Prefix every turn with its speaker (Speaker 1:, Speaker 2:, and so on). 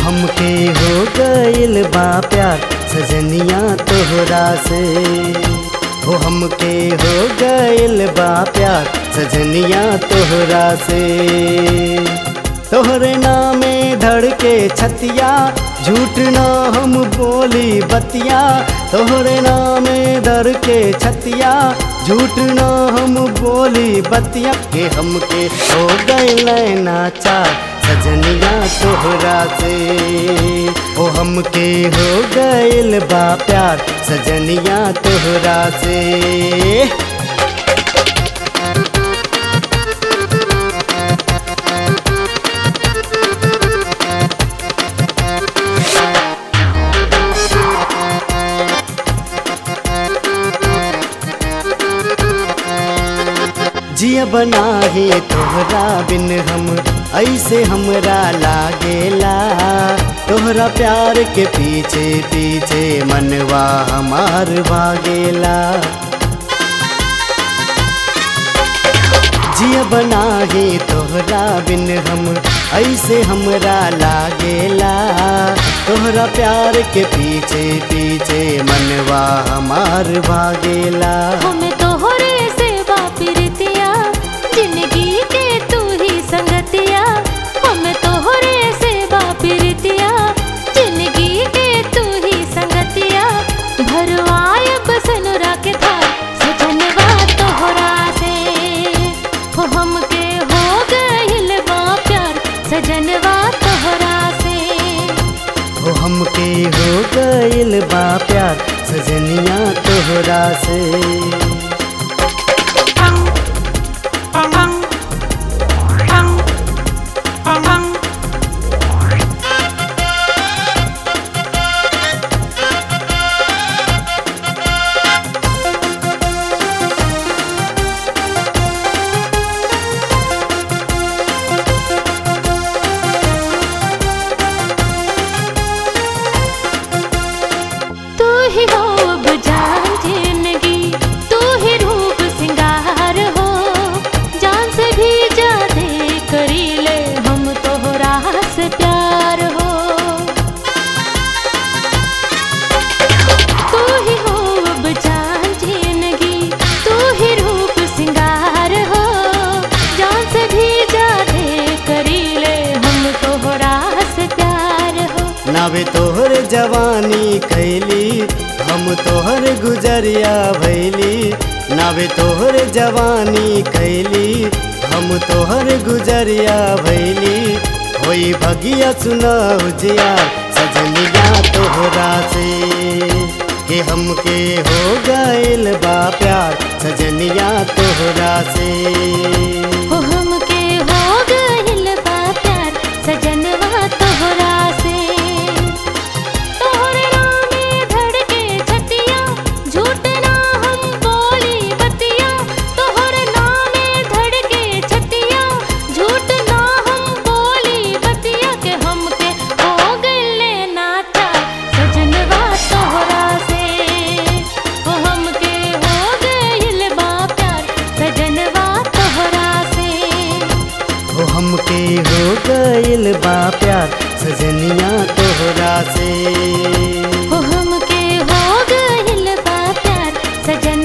Speaker 1: हमके हो गइल बा प्यार सजनिया तोहरा से हो हमके हो गइल बा प्यार सजनिया तोहरा से तोहरे नामे धड़के छतिया झूठ ना हम बोली बतिया तोहरे नामे धड़के छतिया झूठ ना हम बोली बतिया के हमके हो गए नाचार सजनिया तोहरा से ओ हमके हो गइल बा प्यार सजनिया तोहरा से जिया बना ही तोहरा बिन हम ऐसे हमरा लागेला तोहरा प्यार के पीछे पीछे मनवा हमार भागेला जिया बना ही तोहरा बिन हम ऐसे हमरा लागेला तोहरा प्यार के पीछे पीछे मनवा हमार भागेला
Speaker 2: हमें तोहरे से बापिरतिया जिंदगी के तू ही संगतिया हमें तोहरे से बापिरतिया जिंदगी के तू ही संगतिया भरवाए बसनुरा के था सजनवा तोहरा से हो हमके हो गइल बा प्यार सजनवा तोहरा से
Speaker 1: हो हमके हो गइल बा प्यार सजनिया तोहरा से
Speaker 2: तू ही हो अब जान जिंदगी तू ही रूप सिंगार हो जान से भी ज्यादा करी ले हम तोहरा से प्यार हो तू ही हो अब जान जिंदगी तू ही रूप सिंगार हो जान से भी ज्यादा करी ले हम तोहरा से प्यार हो
Speaker 1: नावे तोहर जवानी कैली हम तोहर गुजरिया भैली नावे तोहर जवानी कैली हम तोहर गुजरिया भैली होई भगिया सुनाऊ जिया सजनिया तोहरा से के हमके हो गइल बा प्यार सजनिया तोहरा से
Speaker 2: हो हमके हो गइल बा प्यार सजनवा तोहरा से तोहरे नामे धड़के छतिया झूठ ना हम बोली बतिया तोहरे नामे धड़के छतिया झूठ ना हम बोली बतिया के हमके हो गइल नाचा सजनवा तोहरा से हो हमके हो गइल बा प्यार सजनवा तोहरा से
Speaker 1: हो हमके हो गइल बा प्यार सजनिया तोहरा से
Speaker 2: हो हमके हो गइल बा प्यार सजन